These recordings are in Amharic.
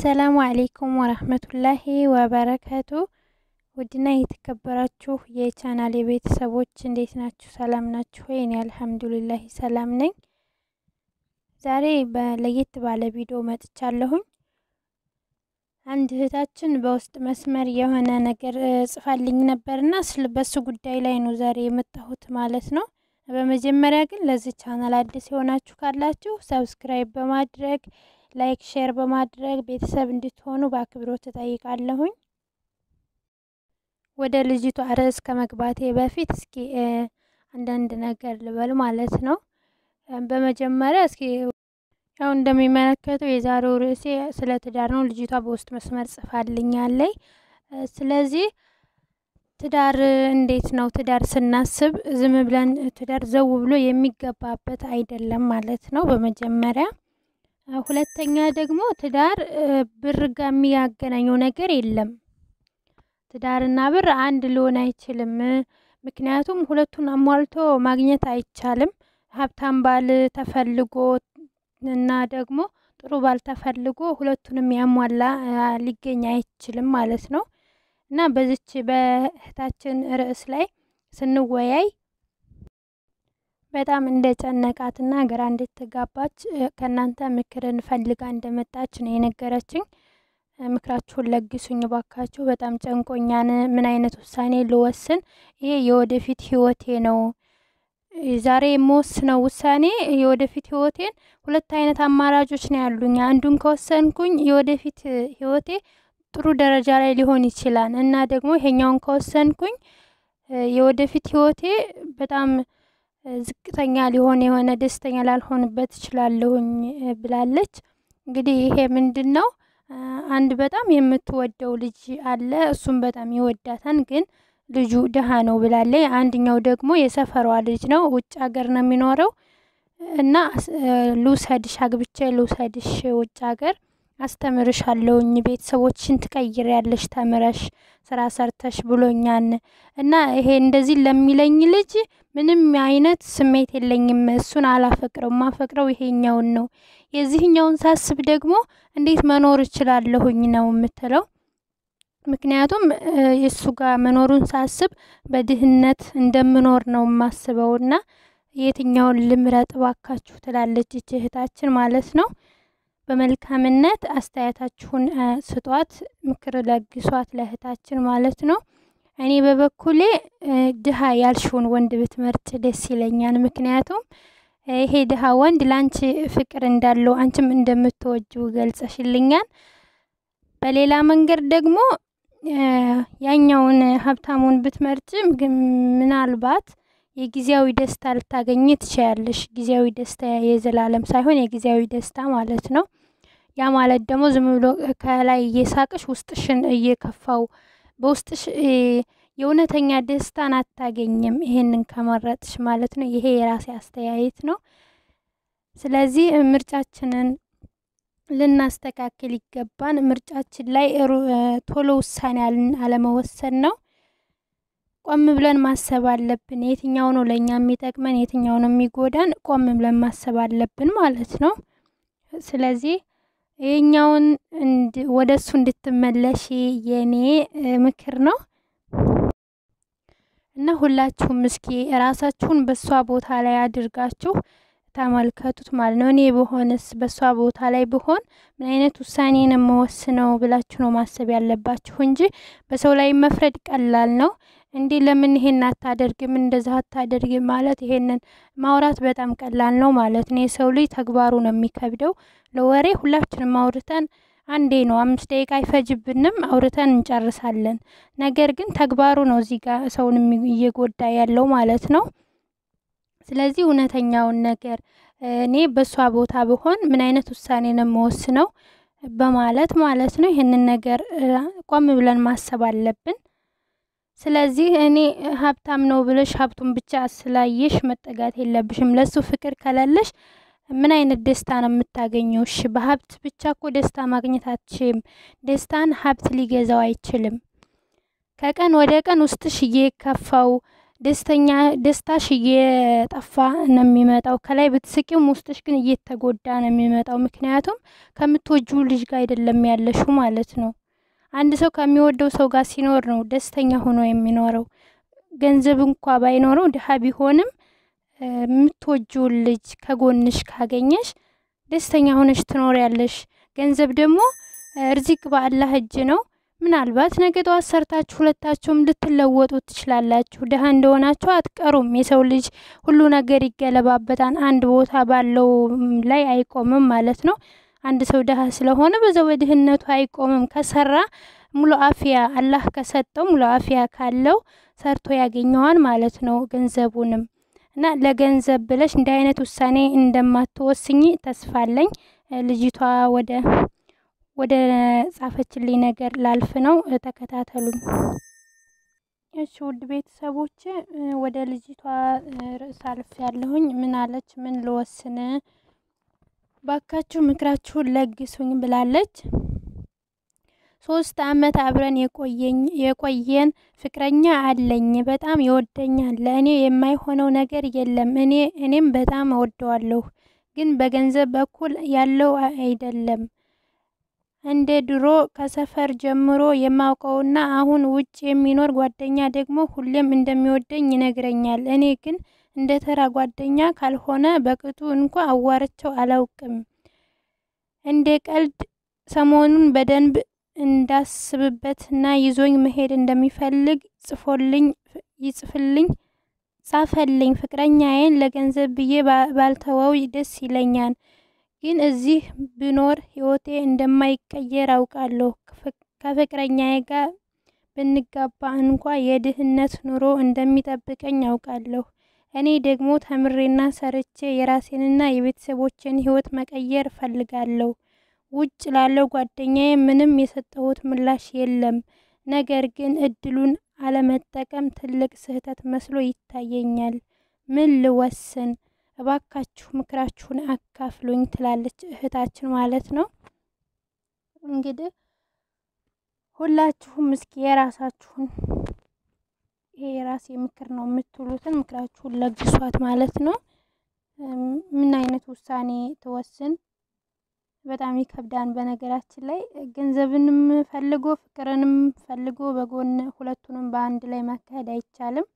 አሰላሙ አሌይኩም ወረህመቱላሂ ወበረከቱ። ውድና የተከበራችሁ የቻናል የቤተሰቦች እንዴት ናችሁ? ሰላም ናችሁ ወይ? እኔ አልሐምዱሊላሂ ሰላም ነኝ። ዛሬ በለየት ባለ ቪዲዮ መጥቻለሁኝ። አንድ እህታችን በውስጥ መስመር የሆነ ነገር ጽፋልኝ ነበርና በሱ ጉዳይ ላይ ነው ዛሬ የመጣሁት ማለት ነው። በመጀመሪያ ግን ለዚህ ቻናል አዲስ የሆናችሁ ካላችሁ ሰብስክራይብ በማድረግ ላይክ፣ ሼር በማድረግ ቤተሰብ እንድትሆኑ በአክብሮት እጠይቃለሁኝ። ወደ ልጅቷ ርዕስ ከመግባቴ በፊት እስኪ አንዳንድ ነገር ልበል ማለት ነው። በመጀመሪያ እስኪ ያው እንደሚመለከተው የዛሬው ርዕሴ ስለ ትዳር ነው። ልጅቷ በውስጥ መስመር ጽፋልኛለይ። ስለዚህ ትዳር እንዴት ነው? ትዳር ስናስብ ዝም ብለን ትዳር ዘው ብሎ የሚገባበት አይደለም ማለት ነው በመጀመሪያ ሁለተኛ ደግሞ ትዳር ብር ጋር የሚያገናኘው ነገር የለም። ትዳርና ብር አንድ ሊሆን አይችልም። ምክንያቱም ሁለቱን አሟልቶ ማግኘት አይቻልም። ሀብታም ባል ተፈልጎ እና ደግሞ ጥሩ ባል ተፈልጎ ሁለቱንም ያሟላ ሊገኝ አይችልም ማለት ነው እና በዚች በእህታችን ርዕስ ላይ ስንወያይ በጣም እንደ ጨነቃትና ግራ እንድትጋባች ከእናንተ ምክርን ፈልጋ እንደመጣች ነው የነገረችኝ። ምክራችሁን ለግሱኝ ባካችሁ። በጣም ጨንቆኛን። ምን አይነት ውሳኔ ልወስን? ይሄ የወደፊት ህይወቴ ነው። ዛሬ የምወስነው ውሳኔ የወደፊት ህይወቴን ሁለት አይነት አማራጮች ነው ያሉኝ። አንዱን ከወሰንኩኝ የወደፊት ህይወቴ ጥሩ ደረጃ ላይ ሊሆን ይችላል እና ደግሞ ይሄኛውን ከወሰንኩኝ የወደፊት ህይወቴ በጣም ዝቅተኛ ሊሆን የሆነ ደስተኛ ላልሆንበት እችላለሁኝ ብላለች። እንግዲህ ይሄ ምንድን ነው? አንድ በጣም የምትወደው ልጅ አለ፣ እሱም በጣም ይወዳታል፣ ግን ልጁ ድሃ ነው ብላለች። አንድኛው ደግሞ የሰፈሯ ልጅ ነው፣ ውጭ ሀገር ነው የሚኖረው እና ልውሰድሽ፣ አግብቼ ልውሰድሽ ውጭ ሀገር አስተምርሻለሁኝ ቤተሰቦችን ትቀይሪያለሽ ተምረሽ ስራ ሰርተሽ ብሎኛን እና ይሄ እንደዚህ ለሚለኝ ልጅ ምንም አይነት ስሜት የለኝም። እሱን አላፈቅረው ማፈቅረው ይሄኛውን ነው። የዚህኛውን ሳስብ ደግሞ እንዴት መኖር እችላለሁኝ ነው የምትለው። ምክንያቱም የእሱ ጋር መኖሩን ሳስብ በድህነት እንደምኖር ነው የማስበው እና የትኛውን ልምረጥ ባካችሁ ትላለች እህታችን ማለት ነው። በመልካምነት አስተያየታችሁን ስጧት፣ ምክር ለግሷት ለእህታችን ማለት ነው። እኔ በበኩሌ ድሃ ያልሽውን ወንድ ብትመርጭ ደስ ይለኛል። ምክንያቱም ይሄ ድሃ ወንድ ለአንቺ ፍቅር እንዳለው አንቺም እንደምትወጂው ገልጸሽልኛል። በሌላ መንገድ ደግሞ ያኛውን ሀብታሙን ብትመርጭ ምናልባት የጊዜያዊ ደስታ ልታገኝ ትችያለሽ። ጊዜያዊ ደስታ የዘላለም ሳይሆን የጊዜያዊ ደስታ ማለት ነው። ያ ማለት ደግሞ ዝም ብሎ ከላይ እየሳቅሽ ውስጥሽን እየከፋው በውስጥሽ የእውነተኛ ደስታን አታገኝም። ይሄንን ከመረጥሽ ማለት ነው። ይሄ የራሴ አስተያየት ነው። ስለዚህ ምርጫችንን ልናስተካክል ይገባን። ምርጫችን ላይ ቶሎ ውሳኔ አለመወሰን ነው። ቆም ብለን ማሰብ አለብን። የትኛው ነው ለእኛ የሚጠቅመን፣ የትኛው ነው የሚጎዳን፣ ቆም ብለን ማሰብ አለብን ማለት ነው። ስለዚህ ይህኛውን ወደ እሱ እንድትመለሽ የኔ ምክር ነው እና ሁላችሁም እስኪ ራሳችሁን በእሷ ቦታ ላይ አድርጋችሁ ተመልከቱት ማለት ነው። እኔ በሆንስ በእሷ ቦታ ላይ ብሆን ምን አይነት ውሳኔን የምወስነው ብላችሁ ነው ማሰብ ያለባችሁ እንጂ በሰው ላይ መፍረድ ቀላል ነው። እንዴ ለምን ይሄን አታደርግም እንደዛ አታደርግም ማለት ይሄንን ማውራት በጣም ቀላል ነው ማለት ነው። የሰው ልጅ ተግባሩ ነው የሚከብደው። ለወሬ ሁላችንም አውርተን አንዴ ነው አምስት ደቂቃ አይፈጅብንም አውርተን እንጨርሳለን። ነገር ግን ተግባሩ ነው እዚህ ጋር ሰውን እየጎዳ ያለው ማለት ነው። ስለዚህ እውነተኛውን ነገር እኔ በእሷ ቦታ ብሆን ምን አይነት ውሳኔ ነው የምወስነው በማለት ማለት ነው። ይህንን ነገር ቆም ብለን ማሰብ አለብን። ስለዚህ እኔ ሀብታም ነው ብለሽ ሀብቱን ብቻ ስላየሽ መጠጋት የለብሽም። ለሱ ፍቅር ከሌለሽ ምን አይነት ደስታ ነው የምታገኘው? እሺ በሀብት ብቻ እኮ ደስታ ማግኘት አትችም። ደስታን ሀብት ሊገዛው አይችልም። ከቀን ወደ ቀን ውስጥሽ እየከፋው ደስተኛ ደስታሽ እየጠፋ ነው የሚመጣው። ከላይ ብትስቂም ውስጥሽ ግን እየተጎዳ ነው የሚመጣው። ምክንያቱም ከምትወጂው ልጅ ጋር አይደለም ያለሽው ማለት ነው። አንድ ሰው ከሚወደው ሰው ጋር ሲኖር ነው ደስተኛ ሆኖ የሚኖረው። ገንዘብ እንኳ ባይኖረው ድሀ ቢሆንም የምትወጂውን ልጅ ከጎንሽ ካገኘሽ ደስተኛ ሆነሽ ትኖሪያለሽ። ገንዘብ ደግሞ ርዚቅ በአላህ እጅ ነው። ምናልባት ነገ ጠዋት ሰርታችሁ ሁለታችሁም ልትለወጡ ትችላላችሁ። ድሀ እንደሆናችሁ አትቀሩም። የሰው ልጅ ሁሉ ነገር ይገለባበታል። አንድ ቦታ ባለው ላይ አይቆምም ማለት ነው። አንድ ሰው ድሀ ስለሆነ በዛው በድህነቱ አይቆምም። ከሰራ ሙሉ አፊያ አላህ ከሰጠው ሙሉ አፊያ ካለው ሰርቶ ያገኘዋል ማለት ነው ገንዘቡንም እና ለገንዘብ ብለሽ እንዲህ አይነት ውሳኔ እንደማትወስኝ ተስፋ አለኝ። ልጅቷ ወደ ወደ ጻፈችልኝ ነገር ላልፍ ነው። ተከታተሉኝ። እሺ ውድ ቤተሰቦች ወደ ልጅቷ ርዕስ አልፍ ያለሁኝ ምን አለች? ምን ልወስን ባካችሁ ምክራችሁን ለግሱኝ ብላለች። ሶስት አመት አብረን የቆየኝ የቆየን ፍቅረኛ አለኝ። በጣም ይወደኛል። ለእኔ የማይሆነው ነገር የለም። እኔ እኔም በጣም እወደዋለሁ፣ ግን በገንዘብ በኩል ያለው አይደለም። እንደ ድሮ ከሰፈር ጀምሮ የማውቀውና አሁን ውጭ የሚኖር ጓደኛ ደግሞ ሁሌም እንደሚወደኝ ይነግረኛል። እኔ ግን እንደ ተራ ጓደኛ ካልሆነ በቅጡ እንኳ አዋርቸው አላውቅም። እንደ ቀልድ ሰሞኑን በደንብ እንዳስብበትና ይዞኝ መሄድ እንደሚፈልግ ጽፎልኝ ይጽፍልኝ ጻፈልኝ። ፍቅረኛዬን ለገንዘብ ብዬ ባልተወው ደስ ይለኛል፣ ግን እዚህ ብኖር ህይወቴ እንደማይቀየር አውቃለሁ። ከፍቅረኛዬ ጋር ብንጋባ እንኳ የድህነት ኑሮ እንደሚጠብቀኝ አውቃለሁ። እኔ ደግሞ ተምሬና ሰርቼ የራሴንና የቤተሰቦችን ህይወት መቀየር እፈልጋለሁ። ውጭ ላለው ጓደኛዬ ምንም የሰጠሁት ምላሽ የለም። ነገር ግን እድሉን አለመጠቀም ትልቅ ስህተት መስሎ ይታየኛል። ምን ልወስን? እባካችሁ ምክራችሁን አካፍሉኝ ትላለች እህታችን ማለት ነው። እንግዲህ ሁላችሁም እስኪ የራሳችሁን ይሄ የራሴ ምክር ነው የምትሉትን ምክራችሁን ለግሷት ማለት ነው። ምን አይነት ውሳኔ ትወስን? በጣም ይከብዳን። በነገራችን ላይ ገንዘብንም ፈልጎ ፍቅርንም ፈልጎ በጎን ሁለቱንም በአንድ ላይ ማካሄድ አይቻልም።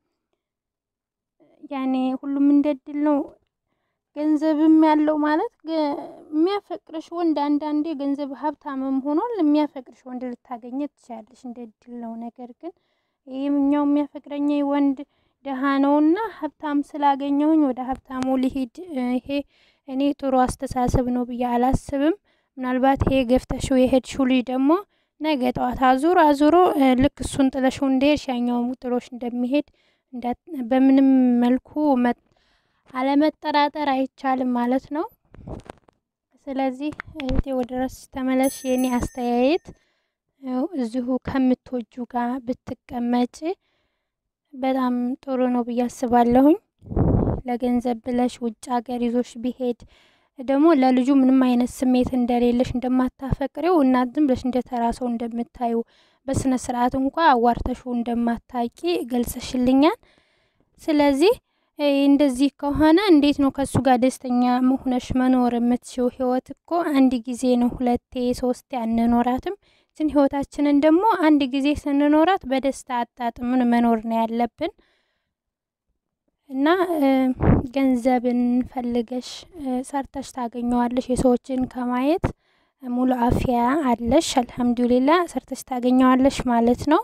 ያኔ ሁሉም እንደ እድል ነው። ገንዘብም ያለው ማለት የሚያፈቅርሽ ወንድ አንዳንዴ ገንዘብ ሀብታምም ሆኗል የሚያፈቅርሽ ወንድ ልታገኘ ትችላለሽ፣ እንደ እድል ነው። ነገር ግን ይህኛው የሚያፈቅረኝ ወንድ ደሃ ነውና ሀብታም ስላገኘሁኝ ወደ ሀብታሙ ሊሄድ ይሄ እኔ ጥሩ አስተሳሰብ ነው ብዬ አላስብም። ምናልባት ይሄ ገፍተሽው የሄድሽው ልጅ ደግሞ ነገ ጠዋት አዙሮ አዙሮ ልክ እሱን ጥለሽው እንደሄድሽ ያኛውም ጥሎሽ እንደሚሄድ በምንም መልኩ አለመጠራጠር አይቻልም ማለት ነው። ስለዚህ እህቴ ወደ ራስሽ ተመለሽ። የኔ አስተያየት እዚሁ ከምትወጁ ጋር ብትቀመጭ በጣም ጥሩ ነው ብዬ አስባለሁኝ። ለገንዘብ ብለሽ ውጭ ሀገር ይዞሽ ቢሄድ ደግሞ ለልጁ ምንም አይነት ስሜት እንደሌለሽ እንደማታፈቅሬው እና ዝም ብለሽ እንደ ተራ ሰው እንደምታዩ በስነ ስርዓት እንኳ አዋርተሹ እንደማታቂ ገልጸሽልኛል። ስለዚህ እንደዚህ ከሆነ እንዴት ነው ከእሱ ጋር ደስተኛ መሆነሽ መኖር የምትችው? ህይወት እኮ አንድ ጊዜ ነው፣ ሁለቴ ሶስቴ አንኖራትም። ግን ህይወታችንን ደግሞ አንድ ጊዜ ስንኖራት በደስታ አጣጥምን መኖር ነው ያለብን። እና ገንዘብን ፈልገሽ ሰርተሽ ታገኘዋለሽ። የሰዎችን ከማየት ሙሉ አፊያ አለሽ፣ አልሐምዱሊላ ሰርተሽ ታገኘዋለሽ ማለት ነው።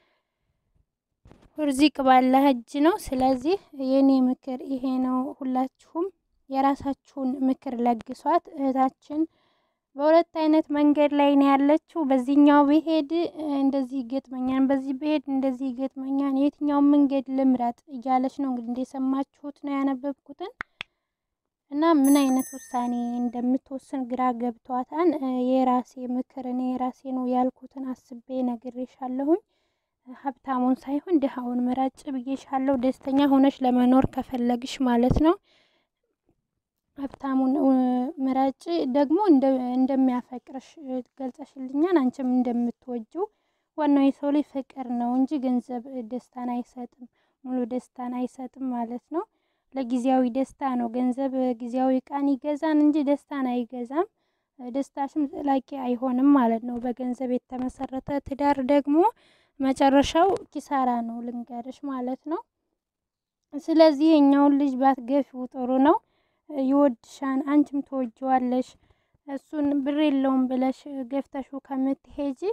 ርዚቅ ባላህ እጅ ነው። ስለዚህ የኔ ምክር ይሄ ነው። ሁላችሁም የራሳችሁን ምክር ለግሷት። እህታችን በሁለት አይነት መንገድ ላይ ነው ያለችው። በዚህኛው ብሄድ እንደዚህ ይገጥመኛል፣ በዚህ ብሄድ እንደዚህ ይገጥመኛል፣ የትኛውን መንገድ ልምረጥ እያለች ነው እንግዲህ እንደሰማችሁት ነው ያነበብኩትን እና ምን አይነት ውሳኔ እንደምትወስን ግራ ገብቷታን። የራሴ ምክር እኔ የራሴ ነው ያልኩትን አስቤ ነግሬሻለሁኝ። ሀብታሙን ሳይሆን ድሃውን ምረጭ ብዬሻለሁ። ደስተኛ ሆነሽ ለመኖር ከፈለግሽ ማለት ነው። ሀብታሙን ምረጭ ደግሞ እንደሚያፈቅርሽ ገልጸሽልኛል። አንቺም እንደምትወጂው ዋናው የሰው ልጅ ፍቅር ነው እንጂ ገንዘብ ደስታን አይሰጥም። ሙሉ ደስታን አይሰጥም ማለት ነው። ለጊዜያዊ ደስታ ነው። ገንዘብ ጊዜያዊ እቃን ይገዛን እንጂ ደስታን አይገዛም። ደስታሽም ዘላቂ አይሆንም ማለት ነው። በገንዘብ የተመሰረተ ትዳር ደግሞ መጨረሻው ኪሳራ ነው ልንገርሽ ማለት ነው። ስለዚህ የኛውን ልጅ ባትገፊው ጥሩ ነው። ይወድሻን፣ አንቺም ትወጂዋለሽ። እሱን ብር የለውም ብለሽ ገፍተሹ ከምትሄጂ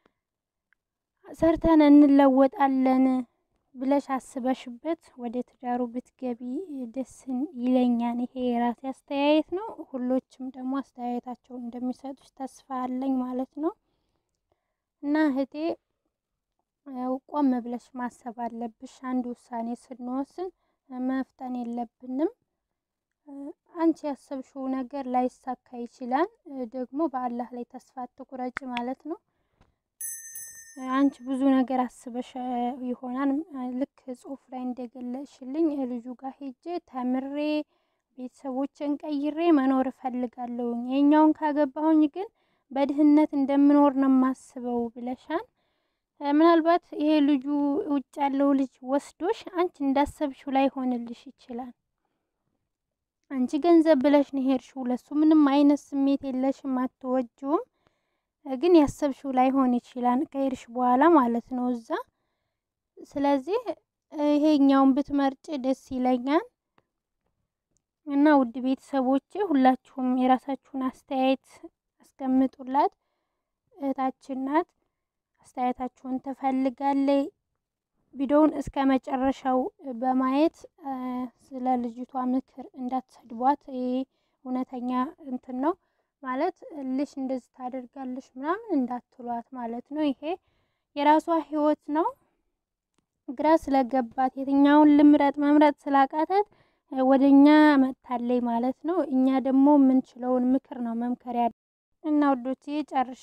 ሰርተን እንለወጣለን ብለሽ አስበሽበት ወደ ትዳሩ ብትገቢ ደስ ይለኛል። ይሄ የራሴ አስተያየት ነው። ሁሎችም ደግሞ አስተያየታቸውን እንደሚሰጡች ተስፋ አለኝ ማለት ነው። እና እህቴ ቆም ብለሽ ማሰብ አለብሽ። አንድ ውሳኔ ስንወስን መፍጠን የለብንም። አንቺ ያሰብሽው ነገር ላይሳካ ይችላል። ደግሞ በአላህ ላይ ተስፋ አትቁረጭ ማለት ነው። አንቺ ብዙ ነገር አስበሽ ይሆናል። ልክ ጽሁፍ ላይ እንደገለጽሽልኝ ልጁ ጋር ሄጄ ተምሬ ቤተሰቦችን ቀይሬ መኖር እፈልጋለሁኝ። የኛውን ካገባሁኝ ግን በድህነት እንደምኖር ነው የማስበው ብለሻል። ምናልባት ይሄ ልጁ ውጭ ያለው ልጅ ወስዶሽ አንቺ እንዳሰብሽው ላይሆንልሽ ይችላል። አንቺ ገንዘብ ብለሽ ነው ሄድሽው። ለሱ ምንም አይነት ስሜት የለሽም፣ አትወጂውም። ግን ያሰብሽው ላይሆን ይችላል ከሄድሽ በኋላ ማለት ነው እዛ። ስለዚህ ይሄኛውን ብትመርጭ ደስ ይለኛል። እና ውድ ቤተሰቦቼ ሁላችሁም የራሳችሁን አስተያየት አስቀምጡላት። እህታችን ናት፣ አስተያየታችሁን ትፈልጋለች። ቪዲዮውን እስከ መጨረሻው በማየት ስለ ልጅቷ ምክር እንዳትሰድቧት። ይሄ እውነተኛ እንትን ነው ማለት ልሽ እንደዚህ ታደርጋለሽ ምናምን እንዳትሏት ማለት ነው። ይሄ የራሷ ህይወት ነው። ግራ ስለገባት የትኛውን ልምረጥ መምረጥ ስላቃታት ወደ እኛ መጥታለይ ማለት ነው። እኛ ደግሞ የምንችለውን ምክር ነው መምከር ያለ እና ውዶቼ ጨርሽ